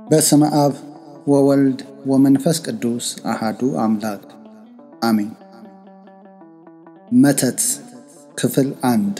በስመ አብ ወወልድ ወመንፈስ ቅዱስ አሃዱ አምላክ አሜን። መተት ክፍል አንድ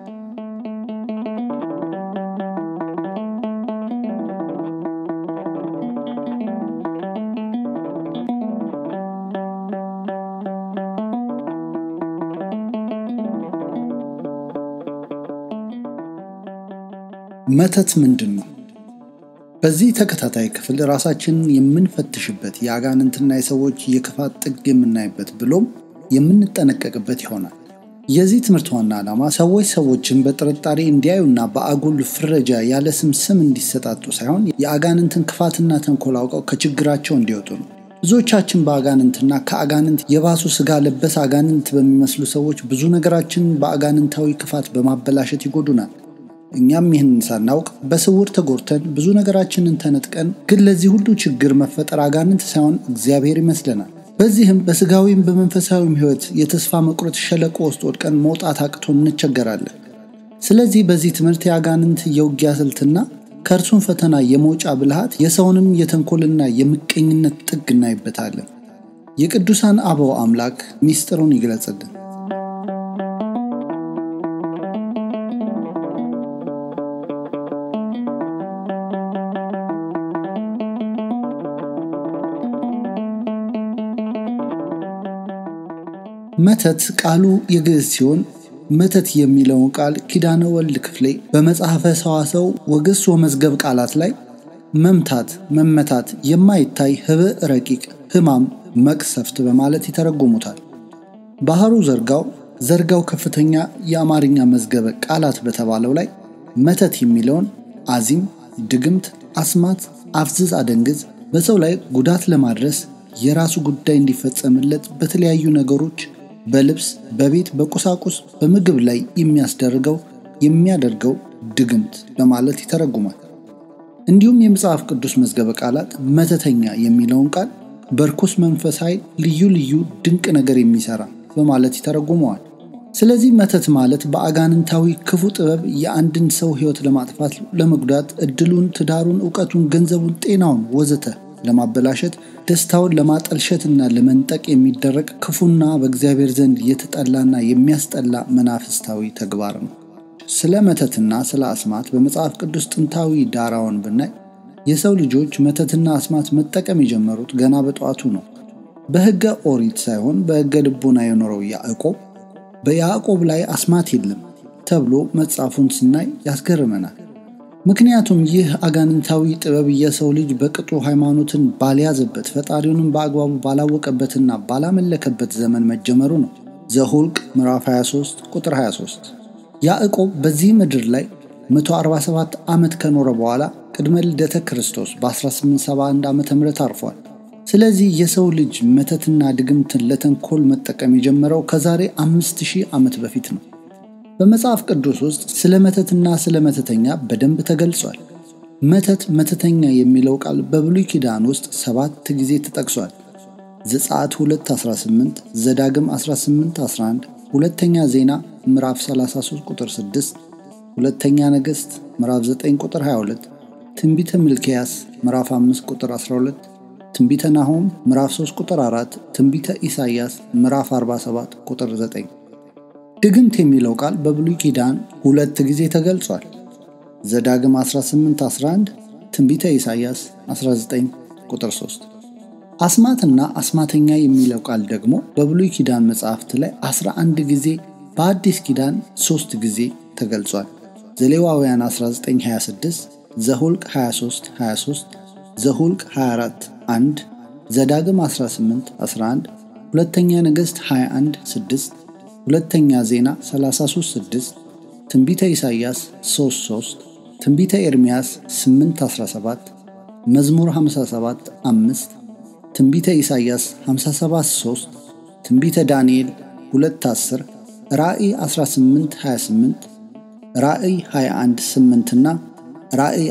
መተት ምንድን ነው? በዚህ ተከታታይ ክፍል ራሳችንን የምንፈትሽበት የአጋንንትና የሰዎች የክፋት ጥግ የምናይበት ብሎም የምንጠነቀቅበት ይሆናል። የዚህ ትምህርት ዋና ዓላማ ሰዎች ሰዎችን በጥርጣሬ እንዲያዩና በአጉል ፍረጃ ያለ ስም ስም እንዲሰጣጡ ሳይሆን የአጋንንትን ክፋትና ተንኮል አውቀው ከችግራቸው እንዲወጡ ነው። ብዙዎቻችን በአጋንንትና ከአጋንንት የባሱ ስጋ ለበስ አጋንንት በሚመስሉ ሰዎች ብዙ ነገራችንን በአጋንንታዊ ክፋት በማበላሸት ይጎዱናል። እኛም ይህንን ሳናውቅ በስውር ተጎድተን ብዙ ነገራችንን ተነጥቀን፣ ግን ለዚህ ሁሉ ችግር መፈጠር አጋንንት ሳይሆን እግዚአብሔር ይመስለናል። በዚህም በስጋዊም በመንፈሳዊም ሕይወት የተስፋ መቁረጥ ሸለቆ ውስጥ ወድቀን መውጣት አቅቶን እንቸገራለን። ስለዚህ በዚህ ትምህርት የአጋንንት የውጊያ ስልትና ከእርሱም ፈተና የመውጫ ብልሃት የሰውንም የተንኮልና የምቀኝነት ጥግ እናይበታለን። የቅዱሳን አበው አምላክ ሚስጥሩን ይግለጽልን። መተት ቃሉ የግዕዝ ሲሆን መተት የሚለውን ቃል ኪዳነ ወልድ ክፍሌ በመጽሐፈ ሰዋሰው ወግስ ወመዝገብ ቃላት ላይ መምታት፣ መመታት፣ የማይታይ ህብእ ረቂቅ፣ ህማም፣ መቅሰፍት በማለት ይተረጉሙታል። ባህሩ ዘርጋው ዘርጋው ከፍተኛ የአማርኛ መዝገበ ቃላት በተባለው ላይ መተት የሚለውን አዚም፣ ድግምት፣ አስማት፣ አፍዝዝ፣ አደንግዝ በሰው ላይ ጉዳት ለማድረስ የራሱ ጉዳይ እንዲፈጸምለት በተለያዩ ነገሮች በልብስ፣ በቤት፣ በቁሳቁስ፣ በምግብ ላይ የሚያስደርገው የሚያደርገው ድግምት በማለት ይተረጉማል። እንዲሁም የመጽሐፍ ቅዱስ መዝገበ ቃላት መተተኛ የሚለውን ቃል በርኩስ መንፈስ ኃይል ልዩ ልዩ ድንቅ ነገር የሚሰራ በማለት ይተረጉመዋል። ስለዚህ መተት ማለት በአጋንንታዊ ክፉ ጥበብ የአንድን ሰው ሕይወት ለማጥፋት፣ ለመጉዳት፣ እድሉን፣ ትዳሩን፣ እውቀቱን፣ ገንዘቡን፣ ጤናውን ወዘተ ለማበላሸት ደስታውን ለማጠልሸትና ለመንጠቅ የሚደረግ ክፉና በእግዚአብሔር ዘንድ የተጠላና የሚያስጠላ መናፍስታዊ ተግባር ነው። ስለ መተትና ስለ አስማት በመጽሐፍ ቅዱስ ጥንታዊ ዳራውን ብናይ የሰው ልጆች መተትና አስማት መጠቀም የጀመሩት ገና በጠዋቱ ነው። በሕገ ኦሪት ሳይሆን በሕገ ልቦና የኖረው ያዕቆብ በያዕቆብ ላይ አስማት የለም ተብሎ መጽሐፉን ስናይ ያስገርመናል። ምክንያቱም ይህ አጋንንታዊ ጥበብ የሰው ልጅ በቅጡ ሃይማኖትን ባልያዘበት ፈጣሪውንም በአግባቡ ባላወቀበትና ባላመለከበት ዘመን መጀመሩ ነው። ዘሁልቅ ምዕራፍ 23 ቁጥር 23። ያዕቆብ በዚህ ምድር ላይ 147 ዓመት ከኖረ በኋላ ቅድመ ልደተ ክርስቶስ በ1871 ዓ ም አርፏል። ስለዚህ የሰው ልጅ መተትና ድግምትን ለተንኮል መጠቀም የጀመረው ከዛሬ 5000 ዓመት በፊት ነው። በመጽሐፍ ቅዱስ ውስጥ ስለ መተትና ስለ መተተኛ በደንብ ተገልጿል። መተት መተተኛ የሚለው ቃል በብሉይ ኪዳን ውስጥ ሰባት ጊዜ ተጠቅሷል። ዘጸአት 2:18፣ ዘዳግም 18:11፣ ሁለተኛ ዜና ምዕራፍ 33 ቁጥር 6፣ ሁለተኛ ነገሥት ምዕራፍ 9 ቁጥር 22፣ ትንቢተ ሚልክያስ ምዕራፍ 5 ቁጥር 12፣ ትንቢተ ናሆም ምዕራፍ 3 ቁጥር 4፣ ትንቢተ ኢሳይያስ ምዕራፍ 47 ቁጥር 9። ድግምት የሚለው ቃል በብሉይ ኪዳን ሁለት ጊዜ ተገልጿል። ዘዳግም 18:11 ትንቢተ ኢሳይያስ 19 ቁጥር 3። አስማትና አስማተኛ የሚለው ቃል ደግሞ በብሉይ ኪዳን መጽሐፍት ላይ 11 ጊዜ በአዲስ ኪዳን 3 ጊዜ ተገልጿል። ዘሌዋውያን 19:26፣ ዘሁልቅ 23 23፣ ዘሁልቅ 24 1፣ ዘዳግም 18 11፣ ሁለተኛ ነገሥት 21 6 ሁለተኛ ዜና 33:6 ትንቢተ ኢሳይያስ 3:3 ትንቢተ ኤርምያስ 8:17 መዝሙር 57:5 ትንቢተ ኢሳይያስ 57:3 ትንቢተ ዳንኤል 2:10 ራእይ 18:28 ራእይ 21:8 እና ራእይ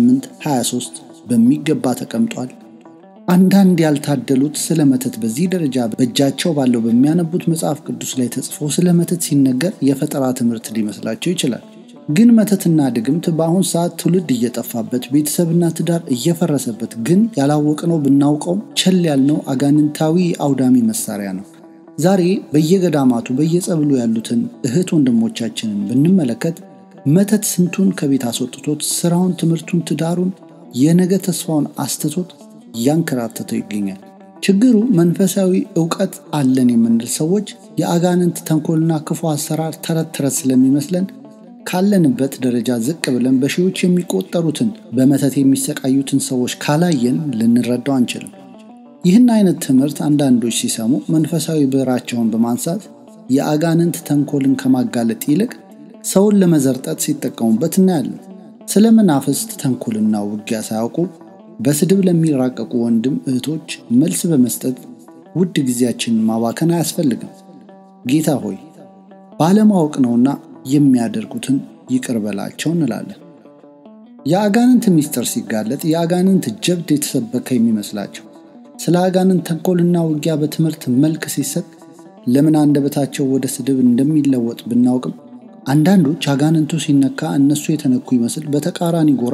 18:23 በሚገባ ተቀምጧል። አንዳንድ ያልታደሉት ስለ መተት በዚህ ደረጃ በእጃቸው ባለው በሚያነቡት መጽሐፍ ቅዱስ ላይ ተጽፎ ስለ መተት ሲነገር የፈጠራ ትምህርት ሊመስላቸው ይችላል። ግን መተትና ድግምት በአሁን ሰዓት ትውልድ እየጠፋበት ቤተሰብና ትዳር እየፈረሰበት ግን ያላወቅነው ብናውቀውም ቸል ያልነው አጋንንታዊ አውዳሚ መሳሪያ ነው። ዛሬ በየገዳማቱ በየጸብሉ ያሉትን እህት ወንድሞቻችንን ብንመለከት መተት ስንቱን ከቤት አስወጥቶት ስራውን፣ ትምህርቱን፣ ትዳሩን፣ የነገ ተስፋውን አስትቶት እያንከራተተው ይገኛል። ችግሩ መንፈሳዊ እውቀት አለን የምንል ሰዎች የአጋንንት ተንኮልና ክፉ አሰራር ተረት ተረት ስለሚመስለን ካለንበት ደረጃ ዝቅ ብለን በሺዎች የሚቆጠሩትን በመተት የሚሰቃዩትን ሰዎች ካላየን ልንረዳው አንችልም። ይህን አይነት ትምህርት አንዳንዶች ሲሰሙ መንፈሳዊ ብዕራቸውን በማንሳት የአጋንንት ተንኮልን ከማጋለጥ ይልቅ ሰውን ለመዘርጠት ሲጠቀሙበት እናያለን። ስለ መናፍስት ተንኮልና ውጊያ ሳያውቁ በስድብ ለሚራቀቁ ወንድም እህቶች መልስ በመስጠት ውድ ጊዜያችንን ማባከን አያስፈልግም። ጌታ ሆይ ባለማወቅ ነውና የሚያደርጉትን ይቅር በላቸው እንላለን። የአጋንንት ምስጢር ሲጋለጥ የአጋንንት ጀብድ የተሰበከ የሚመስላቸው ስለ አጋንንት ተንኮልና ውጊያ በትምህርት መልክ ሲሰጥ ለምን አንደበታቸው ወደ ስድብ እንደሚለወጥ ብናውቅም አንዳንዶች አጋንንቱ ሲነካ እነሱ የተነኩ ይመስል በተቃራኒ ጎራ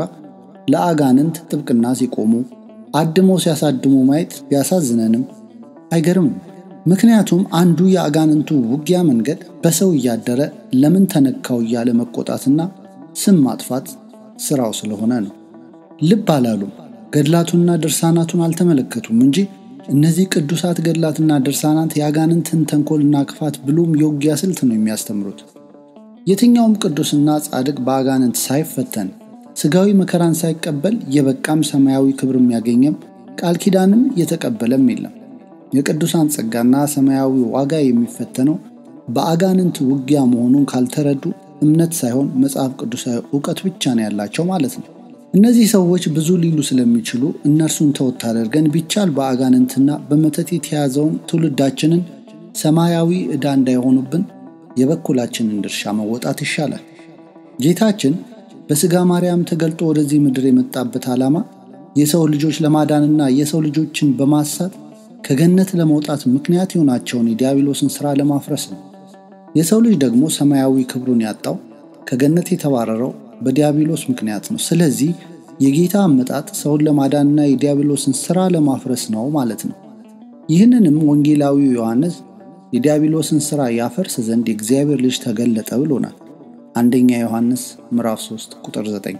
ለአጋንንት ጥብቅና ሲቆሙ አድሞ ሲያሳድሙ ማየት ቢያሳዝነንም አይገርምም። ምክንያቱም አንዱ የአጋንንቱ ውጊያ መንገድ በሰው እያደረ ለምን ተነካው እያለ መቆጣትና ስም ማጥፋት ስራው ስለሆነ ነው። ልብ አላሉም። ገድላቱንና ድርሳናቱን አልተመለከቱም እንጂ እነዚህ ቅዱሳት ገድላትና ድርሳናት የአጋንንትን ተንኮልና ክፋት ብሎም የውጊያ ስልት ነው የሚያስተምሩት። የትኛውም ቅዱስና ጻድቅ በአጋንንት ሳይፈተን ስጋዊ መከራን ሳይቀበል የበቃም ሰማያዊ ክብር የሚያገኘም ቃል ኪዳንም የተቀበለም የለም። የቅዱሳን ጸጋና ሰማያዊ ዋጋ የሚፈተነው በአጋንንት ውጊያ መሆኑን ካልተረዱ እምነት ሳይሆን መጽሐፍ ቅዱሳዊ እውቀት ብቻ ነው ያላቸው ማለት ነው። እነዚህ ሰዎች ብዙ ሊሉ ስለሚችሉ እነርሱን ተወት አድርገን ቢቻል በአጋንንትና በመተት የተያዘውን ትውልዳችንን ሰማያዊ ዕዳ እንዳይሆኑብን የበኩላችንን ድርሻ መወጣት ይሻላል። ጌታችን በሥጋ ማርያም ተገልጦ ወደዚህ ምድር የመጣበት ዓላማ የሰው ልጆች ለማዳንና የሰው ልጆችን በማሳት ከገነት ለመውጣት ምክንያት የሆናቸውን የዲያብሎስን ሥራ ለማፍረስ ነው። የሰው ልጅ ደግሞ ሰማያዊ ክብሩን ያጣው ከገነት የተባረረው በዲያብሎስ ምክንያት ነው። ስለዚህ የጌታ አመጣጥ ሰውን ለማዳንና የዲያብሎስን ሥራ ለማፍረስ ነው ማለት ነው። ይህንንም ወንጌላዊው ዮሐንስ የዲያብሎስን ሥራ ያፈርስ ዘንድ የእግዚአብሔር ልጅ ተገለጠ ብሎናል። አንደኛ ዮሐንስ ምዕራፍ 3 ቁጥር 9።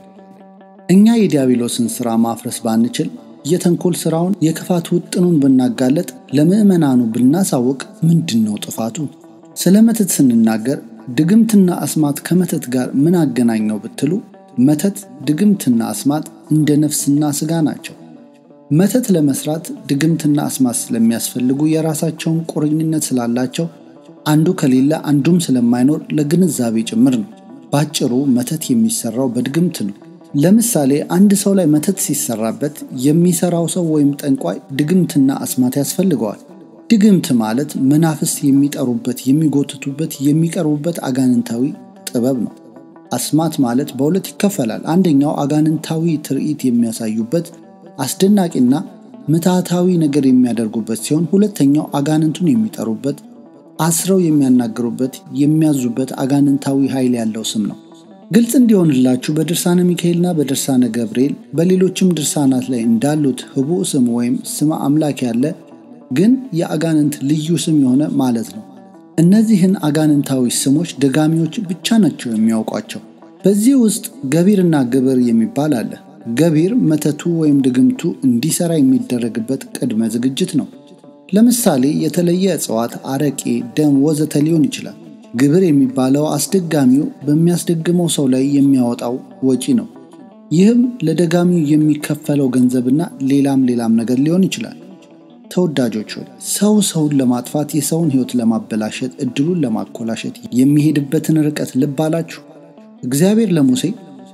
እኛ የዲያብሎስን ሥራ ማፍረስ ባንችል የተንኮል ሥራውን የክፋት ውጥኑን ብናጋለጥ ለምዕመናኑ ብናሳውቅ ምንድን ነው ጥፋቱ? ስለ መተት ስንናገር ድግምትና አስማት ከመተት ጋር ምን አገናኘው ብትሉ መተት፣ ድግምትና አስማት እንደ ነፍስና ሥጋ ናቸው። መተት ለመስራት ድግምትና አስማት ስለሚያስፈልጉ የራሳቸውን ቁርኝነት ስላላቸው አንዱ ከሌለ አንዱም ስለማይኖር ለግንዛቤ ጭምር ነው። ባጭሩ መተት የሚሰራው በድግምት ነው። ለምሳሌ አንድ ሰው ላይ መተት ሲሰራበት የሚሰራው ሰው ወይም ጠንቋይ ድግምትና አስማት ያስፈልገዋል። ድግምት ማለት መናፍስት የሚጠሩበት፣ የሚጎትቱበት፣ የሚቀርቡበት አጋንንታዊ ጥበብ ነው። አስማት ማለት በሁለት ይከፈላል። አንደኛው አጋንንታዊ ትርኢት የሚያሳዩበት አስደናቂና ምትሃታዊ ነገር የሚያደርጉበት ሲሆን ሁለተኛው አጋንንቱን የሚጠሩበት አስረው የሚያናግሩበት የሚያዙበት አጋንንታዊ ኃይል ያለው ስም ነው። ግልጽ እንዲሆንላችሁ በድርሳነ ሚካኤልና በድርሳነ ገብርኤል በሌሎችም ድርሳናት ላይ እንዳሉት ህቡዕ ስም ወይም ስመ አምላክ ያለ ግን የአጋንንት ልዩ ስም የሆነ ማለት ነው። እነዚህን አጋንንታዊ ስሞች ደጋሚዎች ብቻ ናቸው የሚያውቋቸው። በዚህ ውስጥ ገቢርና ግብር የሚባል አለ። ገቢር መተቱ ወይም ድግምቱ እንዲሰራ የሚደረግበት ቅድመ ዝግጅት ነው። ለምሳሌ የተለየ እጽዋት፣ አረቄ፣ ደም ወዘተ ሊሆን ይችላል። ግብር የሚባለው አስደጋሚው በሚያስደግመው ሰው ላይ የሚያወጣው ወጪ ነው። ይህም ለደጋሚው የሚከፈለው ገንዘብና ሌላም ሌላም ነገር ሊሆን ይችላል። ተወዳጆች ሆይ ሰው ሰውን ለማጥፋት የሰውን ሕይወት ለማበላሸት እድሉን ለማኮላሸት የሚሄድበትን ርቀት ልብ አላችሁ? እግዚአብሔር ለሙሴ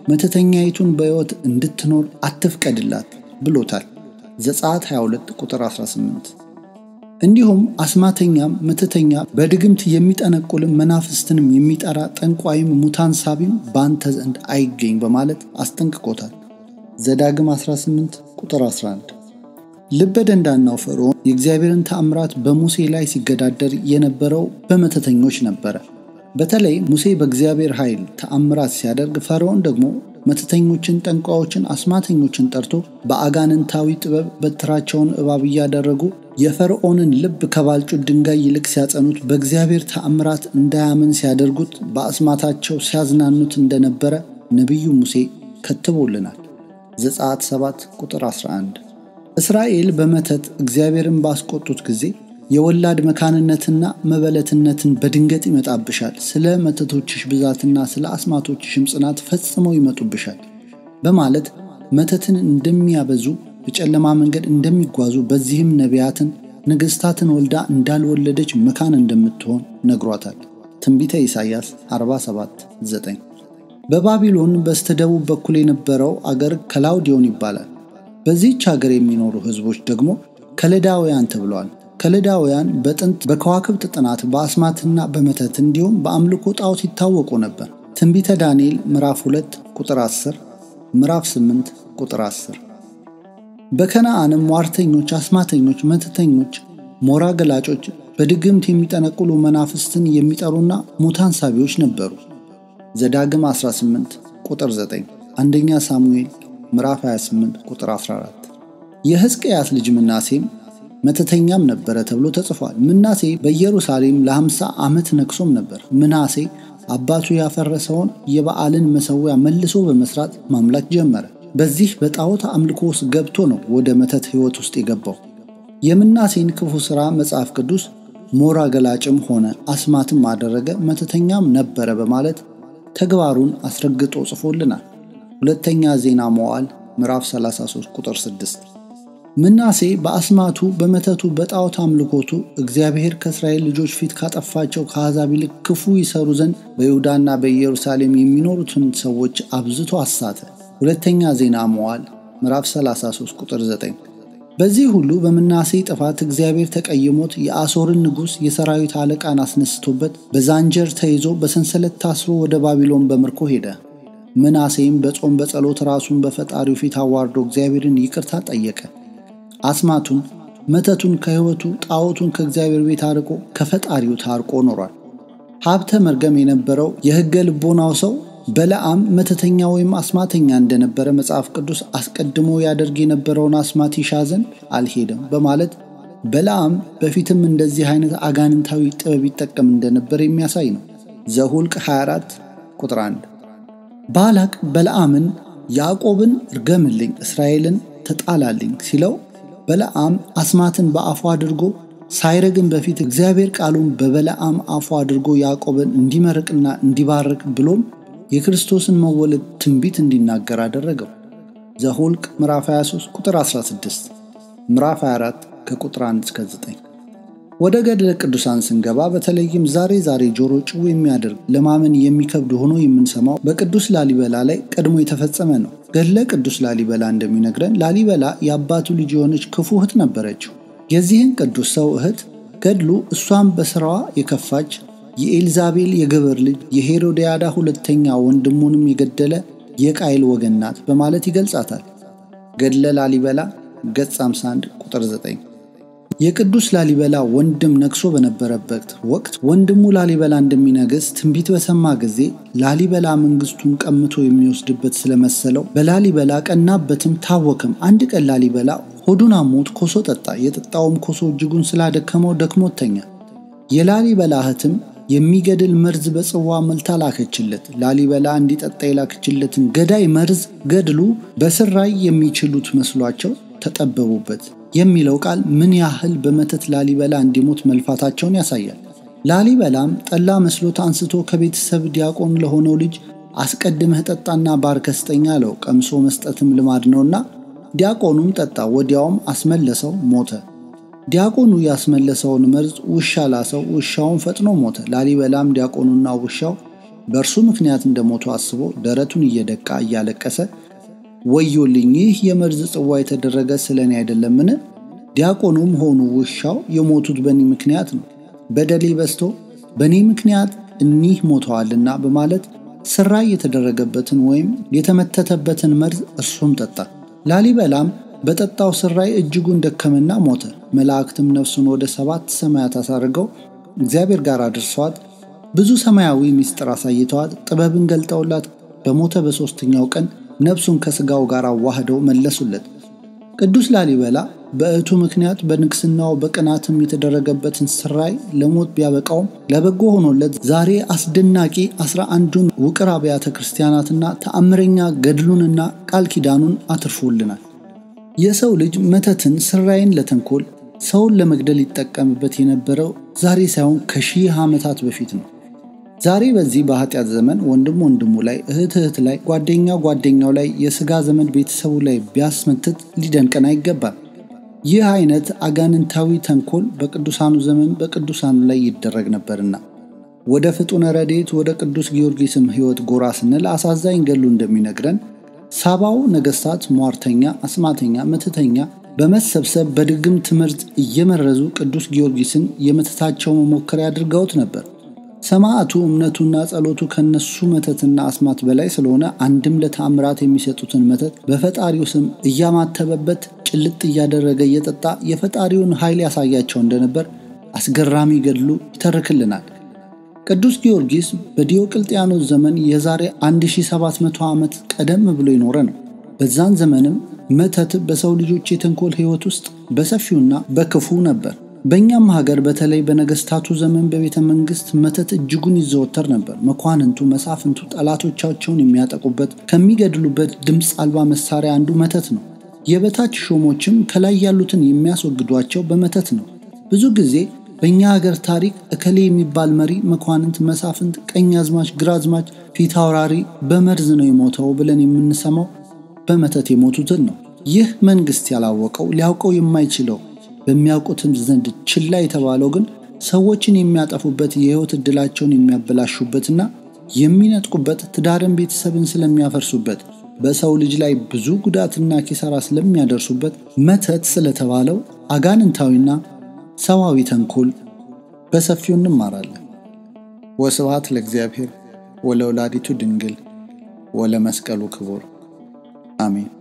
መተተኛይቱን በሕይወት እንድትኖር አትፍቀድላት ብሎታል። ዘጸአት 22 ቁጥር 18 እንዲሁም አስማተኛም መተተኛ በድግምት የሚጠነቁልም መናፍስትንም የሚጠራ ጠንቋይም ሙታን ሳቢም በአንተ ዘንድ አይገኝ በማለት አስጠንቅቆታል። ዘዳግም 18 ቁጥር 11 ልበ ደንዳናው ፈርዖን የእግዚአብሔርን ተአምራት በሙሴ ላይ ሲገዳደር የነበረው በመተተኞች ነበረ። በተለይ ሙሴ በእግዚአብሔር ኃይል ተአምራት ሲያደርግ፣ ፈርዖን ደግሞ መተተኞችን፣ ጠንቋዮችን፣ አስማተኞችን ጠርቶ በአጋንንታዊ ጥበብ በትራቸውን እባብ እያደረጉ የፈርዖንን ልብ ከባልጩት ድንጋይ ይልቅ ሲያጸኑት፣ በእግዚአብሔር ተአምራት እንዳያምን ሲያደርጉት፣ በአስማታቸው ሲያዝናኑት እንደነበረ ነቢዩ ሙሴ ከትቦልናል። ዘጸአት 7 ቁጥር 11 እስራኤል በመተት እግዚአብሔርን ባስቆጡት ጊዜ የወላድ መካንነትና መበለትነትን በድንገት ይመጣብሻል፣ ስለ መተቶችሽ ብዛትና ስለ አስማቶችሽም ጽናት ፈጽመው ይመጡብሻል በማለት መተትን እንደሚያበዙ በጨለማ መንገድ እንደሚጓዙ በዚህም ነቢያትን ንግሥታትን ወልዳ እንዳልወለደች መካን እንደምትሆን ነግሯታል። ትንቢተ ኢሳይያስ 47 9 በባቢሎን በስተደቡብ በኩል የነበረው አገር ከላውዲዮን ይባላል። በዚህች አገር የሚኖሩ ሕዝቦች ደግሞ ከለዳውያን ተብለዋል። ከለዳውያን በጥንት በከዋክብት ጥናት በአስማትና በመተት እንዲሁም በአምልኮ ጣዖት ይታወቁ ነበር። ትንቢተ ዳንኤል ምዕራፍ 2 ቁጥር 10፣ ምዕራፍ 8 ቁጥር 10። በከነዓንም ሟርተኞች፣ አስማተኞች፣ መተተኞች፣ ሞራ ገላጮች፣ በድግምት የሚጠነቁሉ መናፍስትን የሚጠሩና ሙታን ሳቢዎች ነበሩ። ዘዳግም 18 ቁጥር 9፣ አንደኛ ሳሙኤል ምዕራፍ 28 ቁጥር 14። የሕዝቅያስ ልጅ ምናሴም መተተኛም ነበረ ተብሎ ተጽፏል። ምናሴ በኢየሩሳሌም ለ50 ዓመት ነግሶም ነበር። ምናሴ አባቱ ያፈረሰውን የበዓልን መሠዊያ መልሶ በመስራት ማምለክ ጀመረ። በዚህ በጣዖት አምልኮ ውስጥ ገብቶ ነው ወደ መተት ሕይወት ውስጥ የገባው። የምናሴን ክፉ ሥራ መጽሐፍ ቅዱስ ሞራ ገላጭም ሆነ አስማትም አደረገ፣ መተተኛም ነበረ በማለት ተግባሩን አስረግጦ ጽፎልናል። ሁለተኛ ዜና መዋዕል ምዕራፍ 33 ቁጥር 6 ምናሴ በአስማቱ በመተቱ በጣዖት አምልኮቱ እግዚአብሔር ከእስራኤል ልጆች ፊት ካጠፋቸው ከአሕዛብ ይልቅ ክፉ ይሰሩ ዘንድ በይሁዳና በኢየሩሳሌም የሚኖሩትን ሰዎች አብዝቶ አሳተ። ሁለተኛ ዜና መዋዕል ምዕራፍ 33 ቁጥር 9። በዚህ ሁሉ በምናሴ ጥፋት እግዚአብሔር ተቀይሞት የአሦርን ንጉሥ የሰራዊት አለቃን አስነስቶበት በዛንጀር ተይዞ በሰንሰለት ታስሮ ወደ ባቢሎን በምርኮ ሄደ። ምናሴም በጾም በጸሎት ራሱን በፈጣሪው ፊት አዋርዶ እግዚአብሔርን ይቅርታ ጠየቀ። አስማቱን መተቱን ከሕይወቱ ጣዖቱን ከእግዚአብሔር ቤት አርቆ ከፈጣሪው ታርቆ ኖሯል። ሀብተ መርገም የነበረው የሕገ ልቦናው ሰው በለዓም መተተኛ ወይም አስማተኛ እንደነበረ መጽሐፍ ቅዱስ አስቀድሞ ያደርግ የነበረውን አስማት ይሻ ዘንድ አልሄደም በማለት በለዓም በፊትም እንደዚህ አይነት አጋንንታዊ ጥበብ ይጠቀም እንደነበር የሚያሳይ ነው። ዘሁልቅ 24 ቁጥር 1 ባላቅ በለዓምን ያዕቆብን እርገምልኝ እስራኤልን ተጣላልኝ ሲለው በለዓም አስማትን በአፉ አድርጎ ሳይረግም በፊት እግዚአብሔር ቃሉን በበለዓም አፉ አድርጎ ያዕቆብን እንዲመርቅና እንዲባርክ ብሎም የክርስቶስን መወለድ ትንቢት እንዲናገር አደረገው። ዘሁልቅ ምዕራፍ 23 ቁጥር 16፣ ምዕራፍ 24 ከቁጥር 1 እስከ 9። ወደ ገድለ ቅዱሳን ስንገባ በተለይም ዛሬ ዛሬ ጆሮ ጭው የሚያደርግ ለማመን የሚከብድ ሆኖ የምንሰማው በቅዱስ ላሊበላ ላይ ቀድሞ የተፈጸመ ነው። ገድለ ቅዱስ ላሊበላ እንደሚነግረን ላሊበላ የአባቱ ልጅ የሆነች ክፉ እህት ነበረችው። የዚህን ቅዱስ ሰው እህት ገድሉ እሷም በሥራዋ የከፋች የኤልዛቤል የገበር ልጅ የሄሮድያዳ ሁለተኛ ወንድሙንም የገደለ የቃይል ወገን ናት በማለት ይገልጻታል። ገድለ ላሊበላ ገጽ 51 ቁጥር 9። የቅዱስ ላሊበላ ወንድም ነግሶ በነበረበት ወቅት ወንድሙ ላሊበላ እንደሚነግስ ትንቢት በሰማ ጊዜ ላሊበላ መንግስቱን ቀምቶ የሚወስድበት ስለመሰለው በላሊበላ ቀናበትም ታወክም። አንድ ቀን ላሊበላ ሆዱን አሞት ኮሶ ጠጣ። የጠጣውም ኮሶ እጅጉን ስላደከመው ደክሞት ተኛ። የላሊበላ እህትም የሚገድል መርዝ በጽዋ መልታ ላከችለት። ላሊበላ እንዲጠጣ የላከችለትን ገዳይ መርዝ ገድሉ በስራይ የሚችሉት መስሏቸው ተጠበቡበት የሚለው ቃል ምን ያህል በመተት ላሊበላ እንዲሞት መልፋታቸውን ያሳያል። ላሊበላም ጠላ መስሎት አንስቶ ከቤተሰብ ዲያቆን ለሆነው ልጅ አስቀድመህ ጠጣና ባርከህ ስጠኝ አለው። ቀምሶ መስጠትም ልማድ ነውና ዲያቆኑም ጠጣ። ወዲያውም አስመለሰው፣ ሞተ። ዲያቆኑ ያስመለሰውን መርዝ ውሻ ላሰው፣ ውሻውን ፈጥኖ ሞተ። ላሊበላም ዲያቆኑና ውሻው በእርሱ ምክንያት እንደሞቱ አስቦ ደረቱን እየደቃ እያለቀሰ ወዮልኝ፣ ይህ የመርዝ ጽዋ የተደረገ ስለ እኔ አይደለምን? ዲያቆኑም ሆኑ ውሻው የሞቱት በእኔ ምክንያት ነው፣ በደሌ በዝቶ በእኔ ምክንያት እኒህ ሞተዋልና በማለት ስራይ የተደረገበትን ወይም የተመተተበትን መርዝ እርሱም ጠጣ። ላሊበላም በጠጣው ስራይ እጅጉን ደከመና ሞተ። መላእክትም ነፍሱን ወደ ሰባት ሰማያት አሳርገው እግዚአብሔር ጋር አድርሰዋት ብዙ ሰማያዊ ምስጢር አሳይተዋት ጥበብን ገልጠውላት በሞተ በሦስተኛው ቀን ነፍሱን ከሥጋው ጋር አዋህደው መለሱለት። ቅዱስ ላሊበላ በእቱ ምክንያት በንግሥናው በቅናትም የተደረገበትን ስራይ ለሞት ቢያበቃውም ለበጎ ሆኖለት ዛሬ አስደናቂ አስራ አንዱን ውቅር አብያተ ክርስቲያናትና ተአምረኛ ገድሉንና ቃል ኪዳኑን አትርፎልናል። የሰው ልጅ መተትን፣ ስራይን ለተንኮል ሰውን ለመግደል ይጠቀምበት የነበረው ዛሬ ሳይሆን ከሺህ ዓመታት በፊት ነው። ዛሬ በዚህ በኃጢአት ዘመን ወንድም ወንድሙ ላይ፣ እህት እህት ላይ፣ ጓደኛ ጓደኛው ላይ፣ የሥጋ ዘመድ ቤተሰቡ ላይ ቢያስመትት ሊደንቀን አይገባም። ይህ አይነት አጋንንታዊ ተንኮል በቅዱሳኑ ዘመን በቅዱሳኑ ላይ ይደረግ ነበርና ወደ ፍጡነ ረድኤት ወደ ቅዱስ ጊዮርጊስም ሕይወት ጎራ ስንል አሳዛኝ ገሉ እንደሚነግረን ሳባው ነገሥታት ሟርተኛ፣ አስማተኛ፣ መተተኛ በመሰብሰብ በድግም ትምህርት እየመረዙ ቅዱስ ጊዮርጊስን የመተታቸው መሞከሪያ አድርገውት ነበር። ሰማዕቱ እምነቱና ጸሎቱ ከነሱ መተትና አስማት በላይ ስለሆነ አንድም ለተአምራት የሚሰጡትን መተት በፈጣሪው ስም እያማተበበት ጭልጥ እያደረገ እየጠጣ የፈጣሪውን ኃይል ያሳያቸው እንደነበር አስገራሚ ገድሉ ይተርክልናል። ቅዱስ ጊዮርጊስ በዲዮቅልጥያኖስ ዘመን የዛሬ 1700 ዓመት ቀደም ብሎ የኖረ ነው። በዛን ዘመንም መተት በሰው ልጆች የተንኮል ሕይወት ውስጥ በሰፊውና በክፉ ነበር። በእኛም ሀገር በተለይ በነገስታቱ ዘመን በቤተ መንግስት መተት እጅጉን ይዘወተር ነበር። መኳንንቱ፣ መሳፍንቱ ጠላቶቻቸውን የሚያጠቁበት ከሚገድሉበት ድምፅ አልባ መሳሪያ አንዱ መተት ነው። የበታች ሾሞችም ከላይ ያሉትን የሚያስወግዷቸው በመተት ነው። ብዙ ጊዜ በእኛ ሀገር ታሪክ እከሌ የሚባል መሪ፣ መኳንንት፣ መሳፍንት፣ ቀኝ አዝማች፣ ግራ አዝማች፣ ፊት አውራሪ በመርዝ ነው የሞተው ብለን የምንሰማው በመተት የሞቱትን ነው። ይህ መንግስት ያላወቀው ሊያውቀው የማይችለው በሚያውቁትም ዘንድ ችላ የተባለው ግን ሰዎችን የሚያጠፉበት የህይወት ዕድላቸውን የሚያበላሹበትና የሚነጥቁበት ትዳርን፣ ቤተሰብን ስለሚያፈርሱበት በሰው ልጅ ላይ ብዙ ጉዳትና ኪሳራ ስለሚያደርሱበት መተት ስለተባለው አጋንንታዊና ሰዋዊ ተንኮል በሰፊው እንማራለን። ወስብሐት ለእግዚአብሔር ወለወላዲቱ ድንግል ወለመስቀሉ ክቡር አሜን።